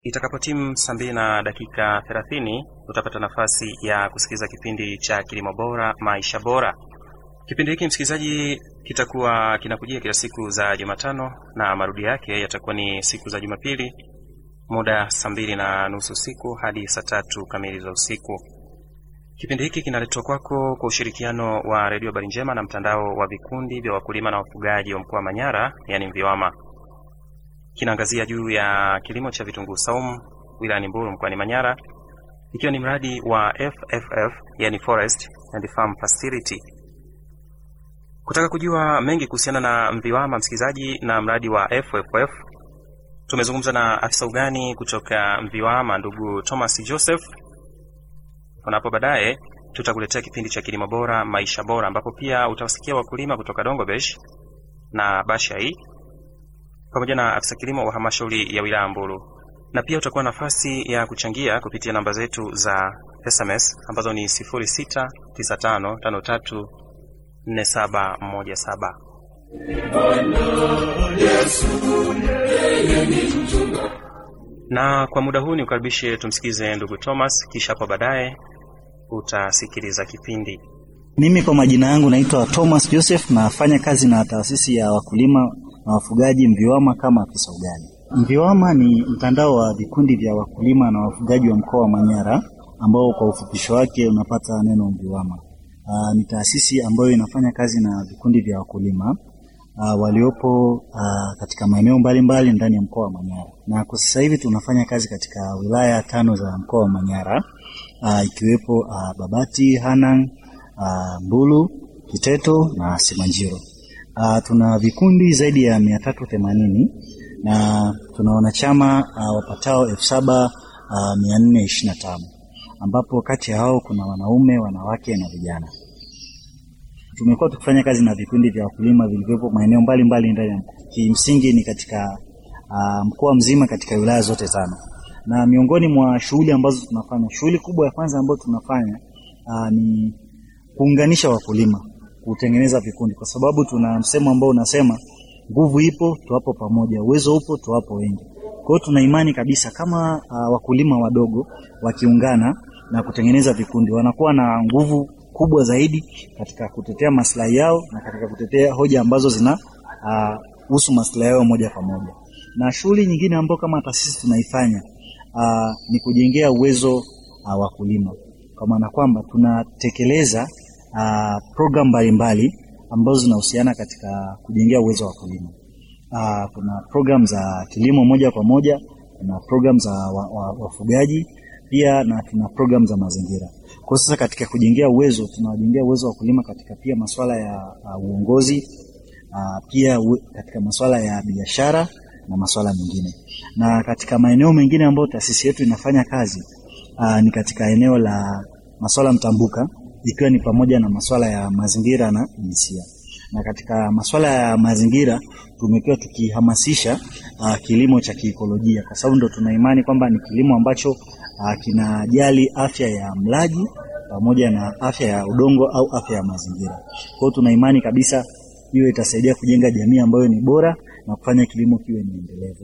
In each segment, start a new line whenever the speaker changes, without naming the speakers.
Itakapotimu saa mbili na dakika thelathini utapata nafasi ya kusikiliza kipindi cha kilimo bora maisha bora. Kipindi hiki msikilizaji, kitakuwa kinakujia kila siku za Jumatano na marudio yake yatakuwa ni siku za Jumapili, muda saa mbili na nusu usiku hadi saa tatu kamili za usiku. Kipindi hiki kinaletwa kwako kwa ushirikiano wa Redio Habari Njema na mtandao wa vikundi vya wakulima na wafugaji wa mkoa wa Manyara, yani MVIWAMA. Kinaangazia juu ya kilimo cha vitunguu saumu wilayani Mbulu mkoani Manyara, ikiwa ni mradi wa FFF, yani Forest and Farm Facility. Kutaka kujua mengi kuhusiana na MVIWAMA, msikilizaji, na mradi wa FFF, tumezungumza na afisa ugani kutoka MVIWAMA ndugu Thomas Joseph Unapo baadaye tutakuletea kipindi cha kilimo bora maisha bora, ambapo pia utawasikia wakulima kutoka Dongobesh na Bashai pamoja na afisa kilimo wa halmashauri ya wilaya Mbulu, na pia utakuwa nafasi ya kuchangia kupitia namba zetu za SMS ambazo ni 0695534717 na kwa muda huu ni ukaribishe tumsikize ndugu Thomas, kisha hapo baadaye utasikiliza kipindi.
Mimi kwa majina yangu naitwa Thomas Joseph, nafanya kazi na taasisi ya wakulima na wafugaji MVIWAMA kama afisa ugani. MVIWAMA ni mtandao wa vikundi vya wakulima na wafugaji wa mkoa wa Manyara ambao kwa ufupisho wake unapata neno MVIWAMA. Aa, ni taasisi ambayo inafanya kazi na vikundi vya wakulima Uh, waliopo uh, katika maeneo mbalimbali ndani ya mkoa wa Manyara, na kwa sasa hivi tunafanya kazi katika wilaya tano za mkoa wa Manyara uh, ikiwepo uh, Babati, Hanang, uh, Mbulu, Kiteto na Simanjiro. Uh, tuna vikundi zaidi ya mia tatu themanini na tuna wanachama uh, wapatao elfu saba mia nne ishirini na tano ambapo kati ya hao kuna wanaume, wanawake na vijana. Tumekuwa tukifanya kazi na vikundi vya wakulima vilivyopo maeneo mbalimbali ndani ya kimsingi ni katika uh, mkoa mzima katika wilaya zote tano, na miongoni mwa shughuli ambazo tunafanya, shughuli kubwa ya kwanza ambayo tunafanya uh, ni kuunganisha wakulima, kutengeneza vikundi, kwa sababu tuna msemo ambao unasema nguvu ipo tuwapo pamoja, uwezo upo tuwapo wengi. Kwa hiyo tuna imani kabisa kama uh, wakulima wadogo wakiungana na kutengeneza vikundi wanakuwa na nguvu kubwa zaidi katika kutetea maslahi yao na katika kutetea hoja ambazo zina husu uh, maslahi yao moja kwa moja. Na shughuli nyingine ambayo kama taasisi tunaifanya uh, ni kujengea uwezo uh, wakulima, kwa maana kwamba tunatekeleza uh, programu mbalimbali ambazo zinahusiana katika kujengea uwezo wa wakulima. Uh, kuna programu za kilimo moja kwa moja, kuna programu za wafugaji wa, wa pia na tuna programu za mazingira. Kwa sasa katika kujengea uwezo tunawajengea uwezo wa kulima katika pia masuala ya uh, uongozi uh, pia uwe, katika masuala ya biashara na masuala mengine. Na katika maeneo mengine ambayo taasisi yetu inafanya kazi uh, ni katika eneo la masuala mtambuka ikiwa ni pamoja na masuala ya mazingira na jinsia. Na katika masuala ya mazingira tumekuwa tukihamasisha uh, kilimo cha kiikolojia kwa sababu ndo tuna imani kwamba ni kilimo ambacho uh, kinajali afya ya mlaji pamoja na afya ya udongo au afya ya mazingira. Kwa hiyo tuna imani kabisa hiyo itasaidia kujenga jamii ambayo ni bora na kufanya kilimo kiwe ni endelevu.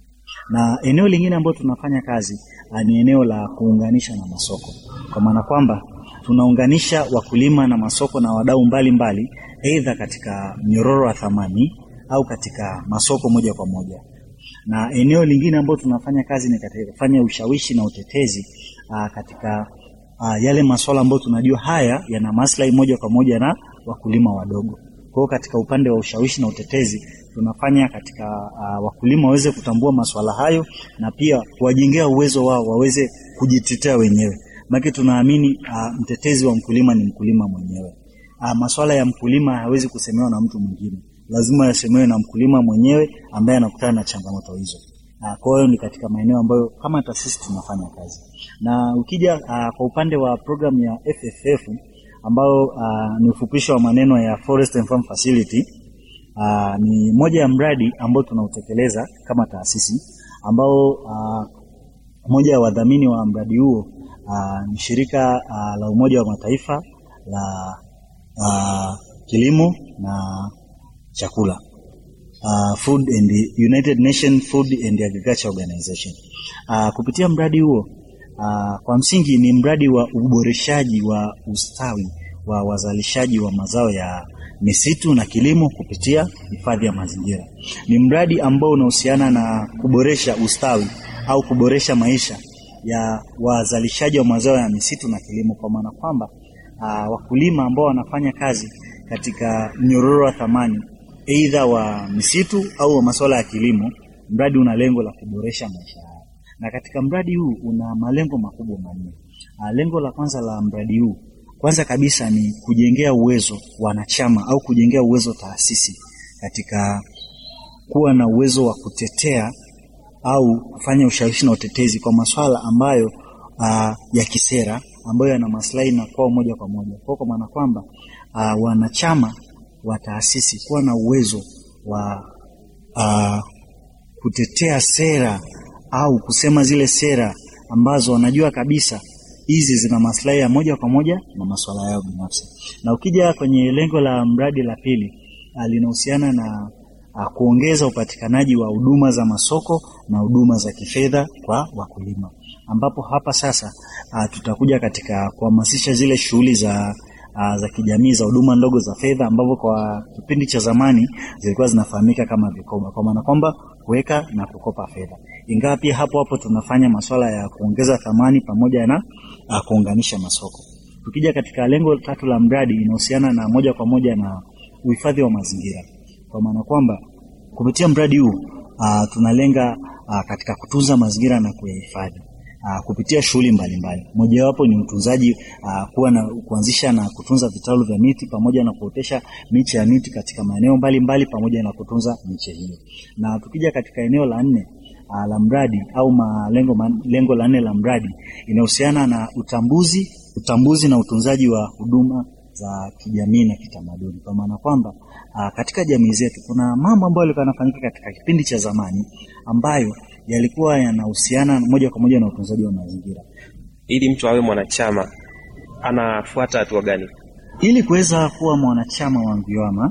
Na eneo lingine ambalo tunafanya kazi uh, ni eneo la kuunganisha na masoko, kwa maana kwamba tunaunganisha wakulima na masoko na wadau mbalimbali, aidha katika mnyororo wa thamani au katika masoko moja kwa moja. Na eneo lingine ambalo tunafanya kazi ni katika kufanya ushawishi na utetezi uh, katika uh, yale masuala ambayo tunajua haya yana maslahi moja kwa moja na wakulima wadogo. Kwa hiyo katika upande wa ushawishi na utetezi tunafanya katika uh, wakulima waweze kutambua masuala hayo na pia kuwajengea uwezo wao waweze kujitetea wenyewe. Maana tunaamini uh, mtetezi wa mkulima ni mkulima mwenyewe. Uh, masuala ya mkulima hawezi kusemewa na mtu mwingine, lazima yasemewe na mkulima mwenyewe ambaye anakutana na changamoto hizo. Uh, kwa hiyo ni katika maeneo ambayo kama taasisi tunafanya kazi, na ukija uh, kwa upande wa programu ya FFF ambayo uh, ni ufupisho wa maneno ya Forest and Farm Facility uh, ni moja ya mradi ambao tunautekeleza kama taasisi ambao uh, moja ya wadhamini wa mradi huo uh, ni shirika uh, la Umoja wa Mataifa la uh, kilimo na chakula uh, Food and United Nation Food and Agriculture Organization. Uh, kupitia mradi huo uh, kwa msingi ni mradi wa uboreshaji wa ustawi wa wazalishaji wa mazao ya misitu na kilimo kupitia hifadhi ya mazingira. Ni mradi ambao unahusiana na kuboresha ustawi au kuboresha maisha ya wazalishaji wa mazao ya misitu na kilimo, kwa maana kwamba uh, wakulima ambao wanafanya kazi katika mnyororo wa thamani aidha wa misitu au wa masuala ya kilimo. Mradi una lengo la kuboresha maisha yao, na katika mradi huu una malengo makubwa manne. Uh, lengo la kwanza la mradi huu kwanza kabisa ni kujengea uwezo wanachama au kujengea uwezo taasisi katika kuwa na uwezo wa kutetea au kufanya ushawishi na utetezi kwa masuala ambayo uh, ya kisera ambayo yana maslahi na kwao moja kwa moja, kwa kwa maana kwamba uh, wanachama wa taasisi kuwa na uwezo wa uh, kutetea sera au kusema zile sera ambazo wanajua kabisa hizi zina maslahi ya moja kwa moja na masuala yao binafsi. Na ukija kwenye lengo la mradi la pili, linahusiana na a, kuongeza upatikanaji wa huduma za masoko na huduma za kifedha kwa wakulima, ambapo hapa sasa a, tutakuja katika kuhamasisha zile shughuli za a, za kijamii za huduma ndogo za fedha, ambavyo kwa kipindi cha zamani zilikuwa zinafahamika kama vikoba, kwa maana kwamba kuweka na kukopa fedha, ingawa pia hapo hapo tunafanya masuala ya kuongeza thamani pamoja na uh, kuunganisha masoko. Tukija katika lengo tatu la mradi, inahusiana na moja kwa moja na uhifadhi wa mazingira, kwa maana kwamba kupitia mradi huu uh, tunalenga uh, katika kutunza mazingira na kuyahifadhi uh, kupitia shughuli mbalimbali. Mojawapo ni utunzaji uh, kuwa na kuanzisha na kutunza vitalu vya miti pamoja na kuotesha miche ya miti katika maeneo mbalimbali pamoja na kutunza miche hiyo. Na tukija katika eneo la nne uh, la mradi au malengo man, lengo la nne la mradi inahusiana na utambuzi utambuzi na utunzaji wa huduma za kijamii na kitamaduni, kwa maana kwamba uh, katika jamii zetu kuna mambo ambayo yalikuwa yanafanyika katika kipindi cha zamani ambayo yalikuwa yanahusiana moja kwa moja na utunzaji wa mazingira.
Ili mtu awe mwanachama anafuata hatua gani?
Ili kuweza kuwa mwanachama wa Mviwama,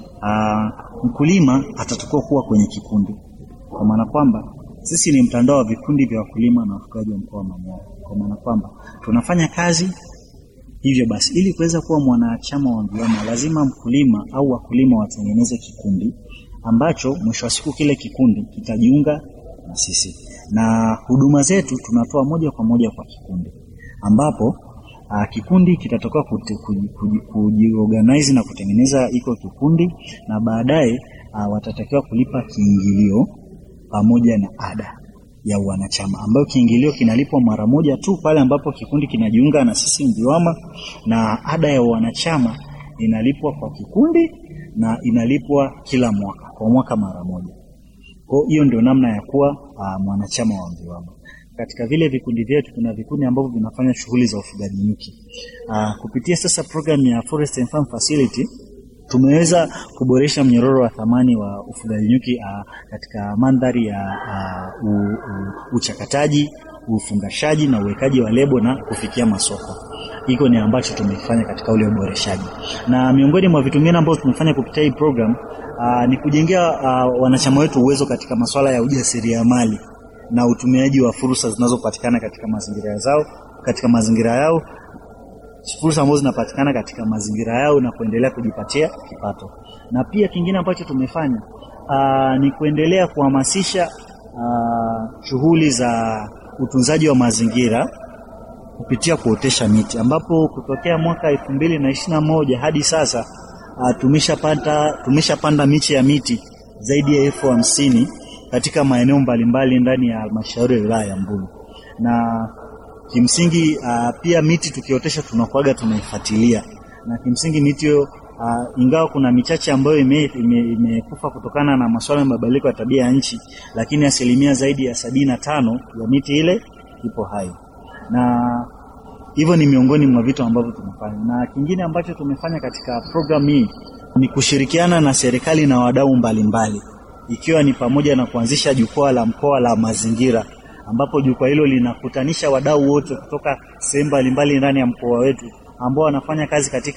uh, mkulima atatakiwa kuwa kwenye kikundi, kwa maana kwamba sisi ni mtandao wa vikundi vya wakulima na wafugaji wa mkoa wa Manyara, kwa maana kwamba tunafanya kazi hivyo basi. Ili kuweza kuwa mwanachama wa Mviwama, lazima mkulima au wakulima watengeneze kikundi ambacho mwisho wa siku kile kikundi kitajiunga na sisi, na huduma zetu tunatoa moja kwa moja kwa kikundi, ambapo uh, kikundi kitatoka kujiorganize na kutengeneza iko kikundi, na baadaye uh, watatakiwa kulipa kiingilio pamoja na ada ya wanachama ambayo kiingilio kinalipwa mara moja tu pale ambapo kikundi kinajiunga na sisi Mviwama, na ada ya wanachama inalipwa kwa kikundi na inalipwa kila mwaka kwa mwaka mara moja. Kwa hiyo ndio namna ya kuwa uh, mwanachama wa Mviwama. Katika vile vikundi vyetu kuna vikundi ambavyo vinafanya shughuli za ufugaji nyuki. Uh, kupitia sasa programu ya Forest and Farm Facility tumeweza kuboresha mnyororo wa thamani wa ufugaji nyuki uh, katika mandhari ya uh, u, u, uchakataji, ufungashaji na uwekaji wa lebo na kufikia masoko. Hiko ni ambacho tumefanya katika ule uboreshaji, na miongoni mwa vitu vingine ambavyo tumefanya kupitia hii program uh, ni kujengea uh, wanachama wetu uwezo katika masuala ya ujasiriamali na utumiaji wa fursa zinazopatikana katika mazingira zao katika mazingira yao fursa ambazo zinapatikana katika mazingira yao na kuendelea kujipatia kipato. Na pia kingine ambacho tumefanya aa, ni kuendelea kuhamasisha shughuli za utunzaji wa mazingira kupitia kuotesha miti, ambapo kutokea mwaka elfu mbili na ishirini na moja hadi sasa tumeshapanda tumeshapanda miche ya miti zaidi ya elfu hamsini katika maeneo mbalimbali ndani ya halmashauri ya wilaya ya Mbulu na kimsingi uh, pia miti tukiotesha tunakuaga tunaifuatilia, na kimsingi miti hiyo uh, ingawa kuna michache ambayo imekufa ime, ime kutokana na masuala ya mabadiliko ya tabia ya nchi, lakini asilimia zaidi ya sabini na tano ya miti ile ipo hai, na hivyo ni miongoni mwa vitu ambavyo tumefanya. Na kingine ambacho tumefanya katika programu hii ni kushirikiana na serikali na wadau mbalimbali, ikiwa ni pamoja na kuanzisha jukwaa la mkoa la mazingira ambapo jukwaa hilo linakutanisha wadau wote kutoka sehemu mbalimbali ndani ya mkoa wetu ambao wanafanya kazi katika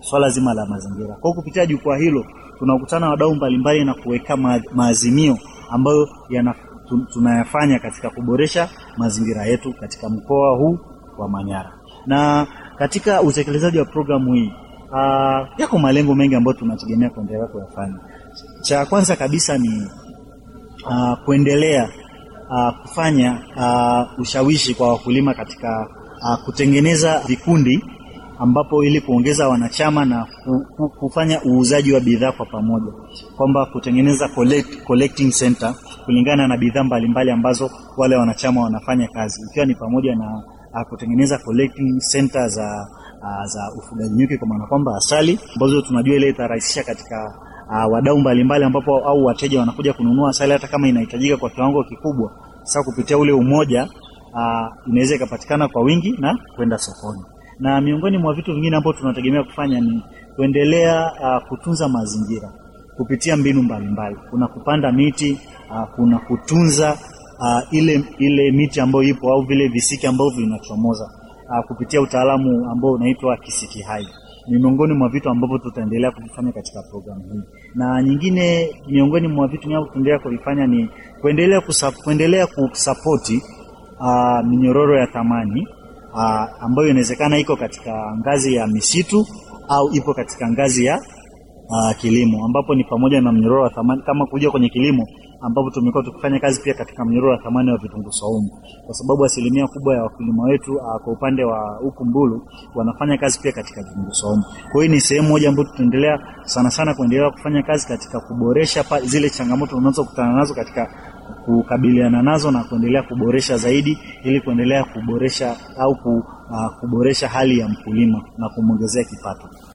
swala zima la mazingira. Kwa hiyo kupitia jukwaa hilo tunakutana wadau mbalimbali na kuweka ma, maazimio ambayo yana, tu- tunayafanya katika kuboresha mazingira yetu katika mkoa huu wa Manyara. Na katika utekelezaji wa programu hii uh, yako malengo mengi ambayo tunategemea kuendelea kuyafanya. Cha kwanza kabisa ni uh, kuendelea uh, kufanya uh, ushawishi kwa wakulima katika uh, kutengeneza vikundi ambapo ili kuongeza wanachama na ku, ku, kufanya uuzaji wa bidhaa kwa pamoja, kwamba kutengeneza collect, collecting center kulingana na bidhaa mbalimbali ambazo wale wanachama wanafanya kazi, ikiwa ni pamoja na uh, kutengeneza collecting center za uh, za ufugaji nyuki, kwa maana kwamba asali ambazo tunajua ile itarahisisha katika uh, wadau mbalimbali ambapo au wateja wanakuja kununua asali hata kama inahitajika kwa kiwango kikubwa. Sasa kupitia ule umoja uh, inaweza ikapatikana kwa wingi na kwenda sokoni. Na miongoni mwa vitu vingine ambavyo tunategemea kufanya ni kuendelea uh, kutunza mazingira kupitia mbinu mbalimbali. Kuna kupanda miti uh, kuna kutunza uh, ile ile miti ambayo ipo au vile visiki ambavyo vinachomoza uh, kupitia utaalamu ambao unaitwa kisiki hai ni miongoni mwa vitu ambavyo tutaendelea kuvifanya katika programu hii, na nyingine miongoni mwa vitu ambavyo tutaendelea kuvifanya ni kuendelea kusa, kuendelea kusapoti uh, minyororo ya thamani uh, ambayo inawezekana iko katika ngazi ya misitu au ipo katika ngazi ya uh, kilimo, ambapo ni pamoja na mnyororo wa thamani kama kuja kwenye kilimo ambapo tumekuwa tukifanya kazi pia katika mnyororo wa thamani wa vitunguu saumu, kwa sababu asilimia kubwa ya wakulima wetu uh, kwa upande wa huku Mbulu wanafanya kazi pia katika vitunguu saumu. Kwa hiyo ni sehemu moja ambayo tutaendelea sana sana kuendelea kufanya kazi katika kuboresha pa, zile changamoto tunazokutana nazo katika kukabiliana nazo na kuendelea kuboresha zaidi ili kuendelea kuboresha au ku, uh, kuboresha hali ya mkulima na kumwongezea kipato.